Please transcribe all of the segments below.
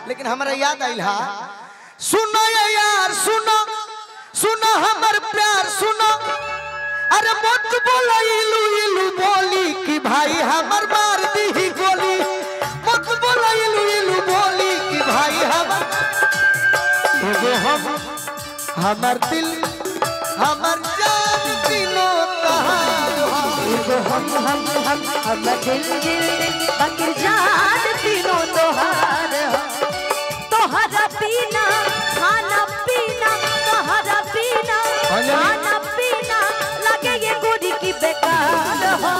लेकिन हमरा याद आइल हा सुनो ये यार सुनो सुनो हमर प्यार सुनो अरे मत बोलो इलू इलू बोली कि भाई हमर मार दी ही गोली मत बोलो इलू इलू बोली कि भाई हमर एगो हम हमर दिल हमर जान तीनों तहार हो। एगो हम हम हम हम दिल दिल बकर जान तीनों तोहार हो। तोहरा पीना खाना पीना तोहरा पीना अंजलि। खाना पीना लगे ये गोरी की बेकार हो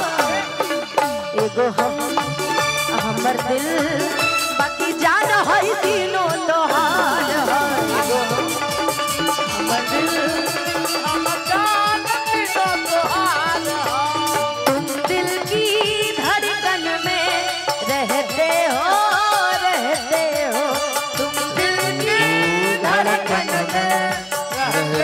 एगो हम हमर दिल बाकी जान है तीनों तोहार हो एगो हम हमर दिल तुम दिल की धड़कन में रहते हो रहते हो तुम दिल की धड़कन में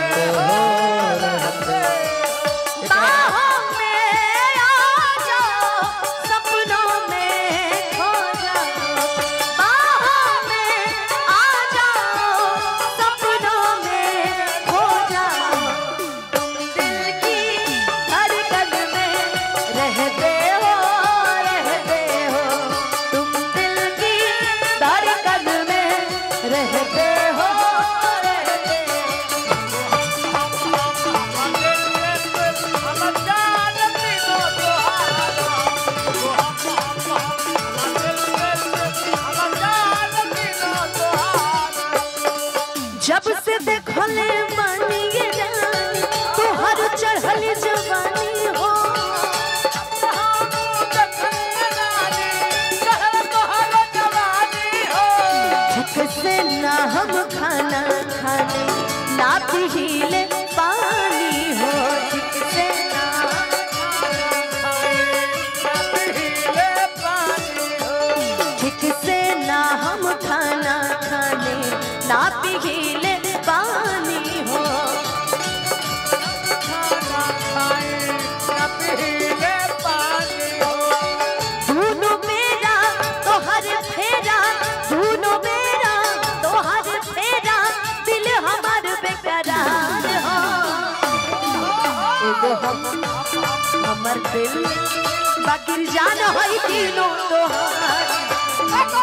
बाहों में आ जाओ सपनों में खो जाओ बाहों में आ जाओ सपनों में खो जाओ तुम दिल की धड़कन में रहते हो रहते हो तुम दिल की धड़कन में रहते हो रहते हो जब से देखले मानी ये जानी तोहर चढ़ल जवानी हो झक से ना हम खाना खाने ना पीले पानी हो झक से ना झक से ना हम खाना खाने ना पीले पानी हो दोनों मेरा तोहर फेरा दोनों मेरा तोहर फेरा दिल हमार बेकरार हो एगो हम हमर दिल बाकी जान होई तीनों तोहार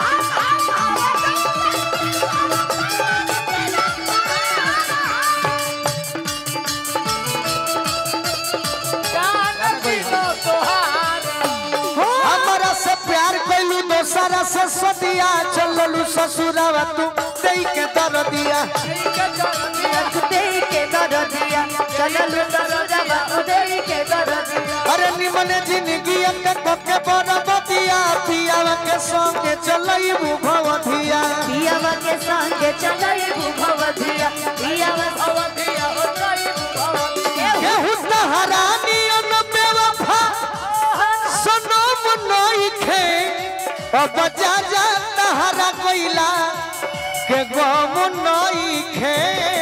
हमरा से प्यार कैलू दोसरा से सदिया चललू ससुरवा तू दई के दर दिया दे के दर दिया चलल ससुरवा दे के दर दिया अरे निमन जिंदगी के कके बरबदिया पियावा के संगे चलई भवधिया पियावा के संगे चलई भवधिया पियावा केहू तहरानियन बेवफा सनम नइखे अब जा जा तहरा कोइला के गम नइखे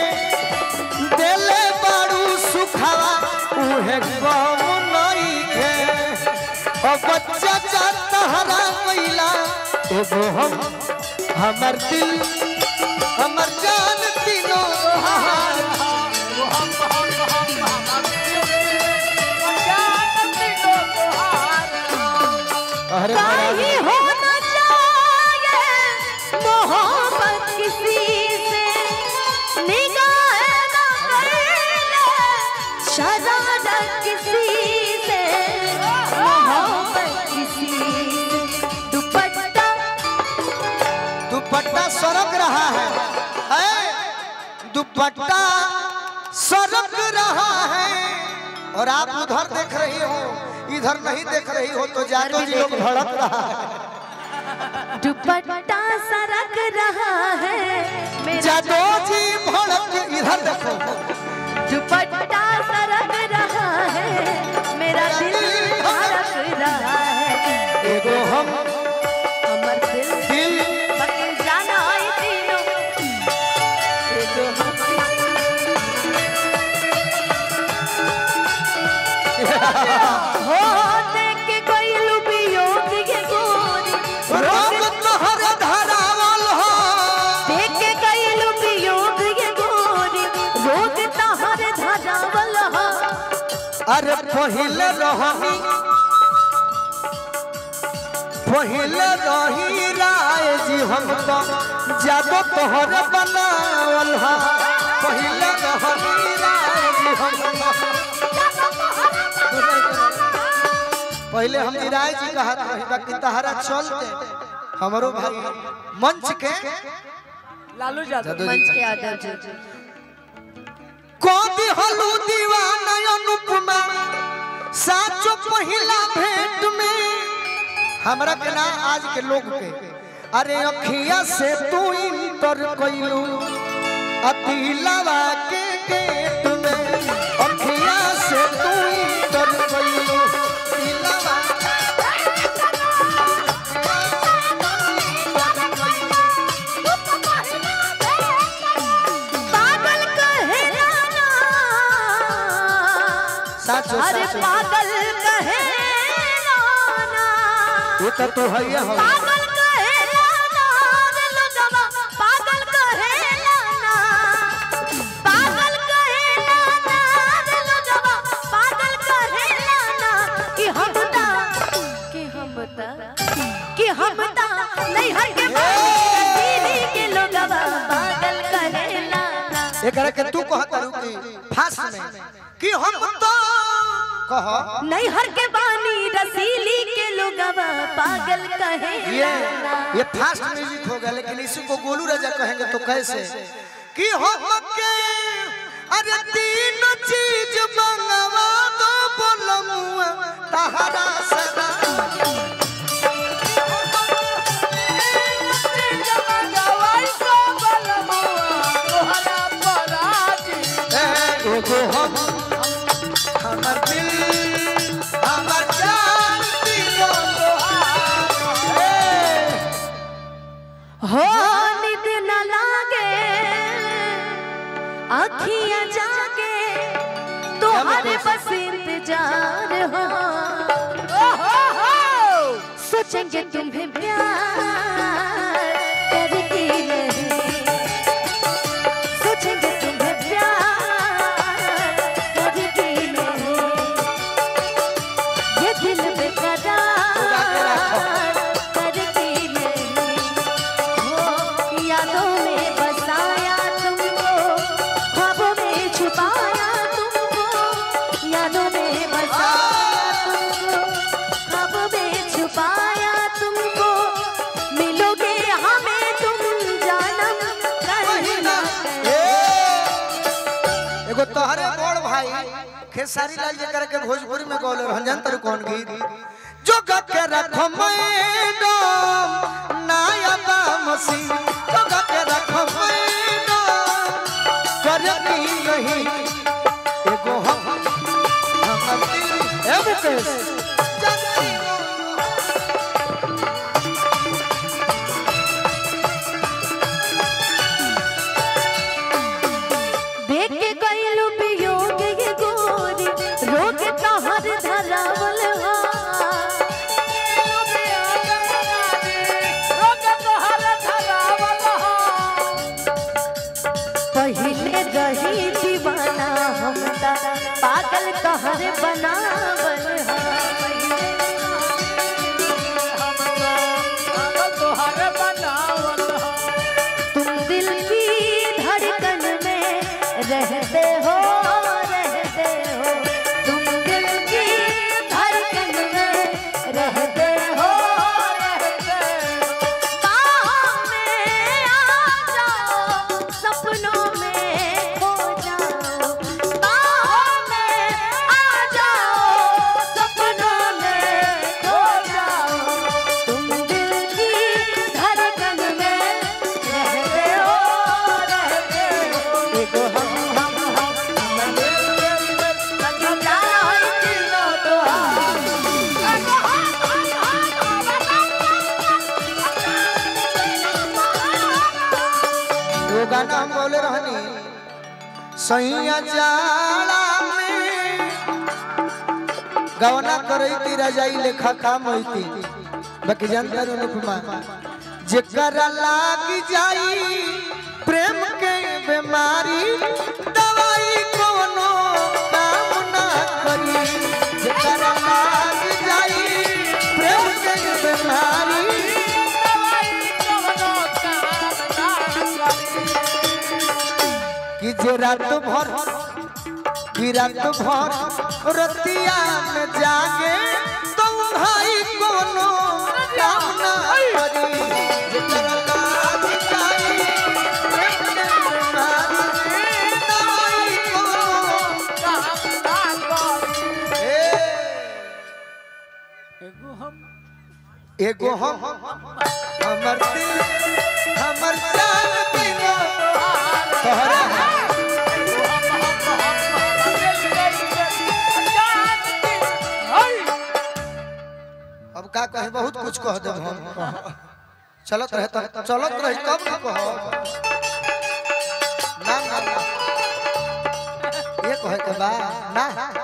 देले बारू सुखावा उहे गम नइखे अब जा जा तहरा कोइला एगो हम हमर दिल हमर जान तीनों हार अरे कहीं होना चाहिए मोहब्बत किसी से निगाह ना करना शरारत किसी से मोहब्बत किसी से दुपट्टा दुपट्टा सरक रहा है है दुपट्टा सरक रहा है और आप उधर देख रही हो इधर नहीं देख रही हो तो जादू जी लोग भड़क रहा है दुपट्टा सरक रहा है मेरा जादू जी भड़क इधर देखो दुपट्टा सरक रहा है मेरा दिल धड़क रहा है एगो हम हमर दिल दिल बके जाना आई तीनों एगो हम हो देख के कोई लुबियो के गोरी रंग तोहर धरावा अरे पहिले रहनी पहिले रही राय जी हम तो जादो तोहर बनावल हा पहिले रहनी राय जी हम तो पहले हम राय जी कहा रही बाकी तहरा चलते हमरो भाई मंच के लालू यादव जादू जी मंच के यादव जी कभी हलू दीवाना अनुपमा साचो पहिला भेंट में हमरा के ना आज के लोग के अरे अखिया से तू इंटर कइलू अतिलवा के गेट में अखिया से तू इंटर कइलू अतिलवा पागल कहे राना साचो अरे साचो पागल कहे राना ये तो तू है ये हो पागल कहे राना रे लोगवा पागल कहे राना पागल कहे राना रे लोगवा पागल कहे राना कि हम ता कि हम ता कि हम ता नहीं हर के दीदी के लोगवा पागल कहे राना एकरा के तू कहत रहू कि फास्ट में कि हम तो कह नहीं हर के बानी रसीली के लोगवा पागल कहे ये राना ये फास्ट म्यूजिक होगा लेकिन इसी को गोलू राजा कहेंगे तो कैसे कि हम के अरे तीन चीज मंगवा दो बोलमुआ तहरा सदा एगो हम हमर दिल हमर जान तीनों तोहार ए, हो निद न लागे अखियां जागे तुम्हारे बस इंतजार हो सोचेंगे तुम्हें प्यार करके नहीं सोचेंगे तुम्हें प्यार करके नहीं ये दिल बेकरार करके नहीं हो यादों में बसाया तुमको ख्वाबों में छुपाया तुमको यादों में बसाया तुमको ख्वाबों में छुपाया तुमको मिलोगे हमें तुम जानम कहना ए, एगो तोहरे बड़ भाई खेसारी लाल जी करके भोजपुरी में गौले रहन जान तर कौन गीत जो गा के रखो मैडम नाया मसी जो गा के रखो मैडम करनी नहीं एगो हम हम दिल ए मुकेश जानती हो देख के गइलू वियोग ये गोरी रोग तोहर धरावल हा पहिले रही दीवाना हम ता पागल तोहर बनावल हा तुम दिल की धड़कन में रहते हो रहते हो तुम दिल की धड़कन में रहते हो रहते हो बाहों में आ जाओ सपनों में खो जाओ बाहों में आ जाओ सपनों में खो जाओ तुम दिल की धड़कन में रहते हो रहते हो एगो हम हम हम हम दिल दिल दिल लगी जाए दिलों तो हम एगो हम हम वो गाना हम बोले रहनी सैया जाला में गवना करैती रजाई लेखा काम होती बाकी जानता रो अनुपमा जेकरा लाग जाई प्रेम के बीमारी दवाई कोनो काम ना करी जे रात भर कि रात भर रतिया में जागे तो भाई कोनो काम ना करी जेकर लाज जाई, प्रेम में मारी, दवाई कोनो ए, एगो हम एगो हम हमर दिल हमर जान दिलो तोहरा है अब का कहे बहुत कुछ कह दे हम चलत रहे तो चलत रहे कब ना कह ना ना ना ये कहे के बा ना